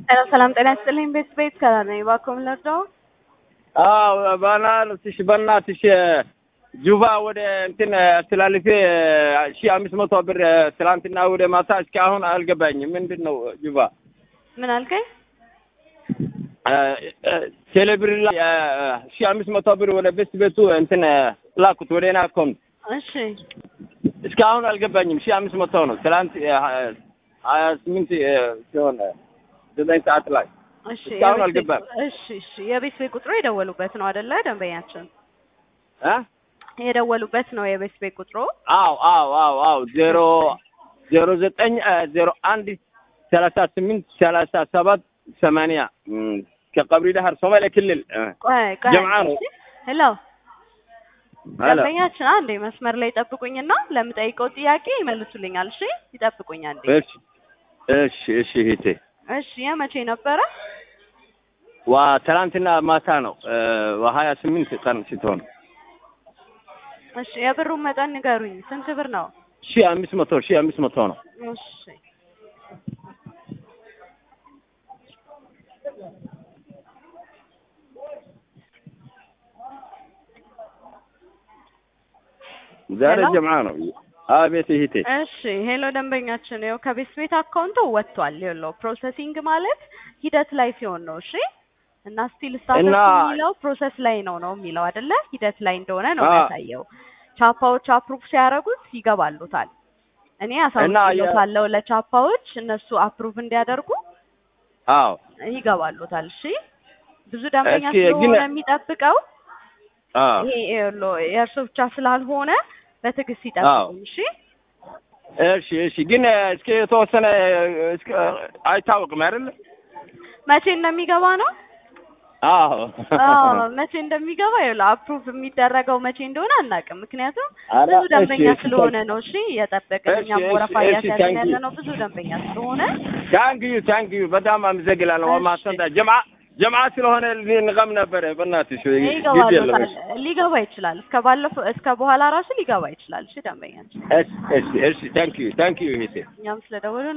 ሰላም ሰላም፣ ጤና ይስጥልኝ። ቤት ቤት ከላ ነኝ። እባክዎ ምን ልርዳው? አዎ በናትሽ በናትሽ ጁባ ወደ እንትን አስተላልፌ ሺህ አምስት መቶ ብር ትላንትና ወደ ማታ እስከ አሁን አልገባኝም። ምንድን ነው ጁባ? ምን አልከኝ? ቴሌብር ላይ ሺህ አምስት መቶ ብር ወደ ቤት ቤቱ እንትን ላኩት ወደ እኔ አካውንት እሺ እስከ አሁን አልገባኝም። ሺህ አምስት መቶ ነው ትላንት ሀያ ስምንት ሲሆን ዘጠኝ ሰዓት ላይ እሺ እስካሁን የቤት አልገባም። ቤት- እሺ እሺ የቤት ቤት ቁጥሩ የደወሉበት ነው አይደለ? ደንበኛችን እ የደወሉበት ነው የቤት ቤት ቁጥሩ። አዎ አዎ አዎ አዎ ዜሮ ዜሮ ዘጠኝ ዜሮ አንድ ሰላሳ ስምንት ሰላሳ ሰባት ሰማንያ እም፣ ከቀብሪ ዳህር ሶማሌ ክልል እ፣ ቆይ ቆይ ጀምዓ ነው። እሺ። ሄሎ ሄሎ። ደንበኛችን አንዴ መስመር ላይ ይጠብቁኝና ለምጠይቀው ጥያቄ ይመልሱልኛል። እሺ ይጠብቁኝ አንዴ። እሺ እሺ እሺ እህቴ እሺ የመቼ ነበረ? ዋ ትናንትና ማታ ነው እ፣ በሀያ ስምንት ቀን ስትሆን እሺ የብሩን መጠን ንገሩኝ። ስንት ብር ነው? ሺህ አምስት መቶ ሺህ አምስት መቶ ነው። እሺ ዛሬ ሄሎ። ጀምዓ ነው። አቤት እህቴ እሺ ሄሎ ደንበኛችን ይኸው ከቤት ቤት አካውንቱ ወጥቷል። ይኸውልህ ፕሮሰሲንግ ማለት ሂደት ላይ ሲሆን ነው። እሺ እና ስቲል ስታተስ እና- የሚለው ፕሮሰስ ላይ ነው ነው የሚለው አይደለ? ሂደት ላይ እንደሆነ ነው አ- የሚያሳየው። ቻፓዎች አፕሩቭ ሲያደርጉት ይገባሉታል። እኔ አሳውቅሎታለሁ ለቻፓዎች እነሱ አፕሩቭ እንዲያደርጉ አዎ ይገባሉታል። እሺ ብዙ ደንበኛ እስኪ ግን- ስለሆነ የሚጠብቀው አዎ ይሄ ይኸውልህ የእርሶ ብቻ ስላልሆነ በትዕግስት አዎ። ይጠብቁ። እሺ እሺ እሺ ግን እስከ የተወሰነ እስከ አይታወቅም አይደል? መቼ እንደሚገባ ነው አዎ አዎ መቼ እንደሚገባ ይኸውልህ አፕሩቭ የሚደረገው መቼ እንደሆነ አናውቅም። ምክንያቱም ኧረ ብዙ ደንበኛ እሺ፣ ስለሆነ ነው። እሺ እየጠበቅን እሺ፣ እኛም እሺ፣ ወረፋ እሺ፣ እያስያዝን thank ያለ you። ነው ብዙ ደንበኛ ስለሆነ ታንክዩ ታንክዩ በጣም አመሰግናለሁ። እሺ። ወማሰንታ ጀምዓ ጀምዓ ስለሆነ ንቀም ነበር በእናትሽ ጊዜ ይገባሉታል። የለም። ሊገባ ይችላል። እስከ ባለፈው እስከ በኋላ ራሱ ሊገባ ይችላል። እሺ ደንበኛችን እሺ እሺ እሺ ታንክዩ ታንክዩ እህቴ እኛም ስለደወሉ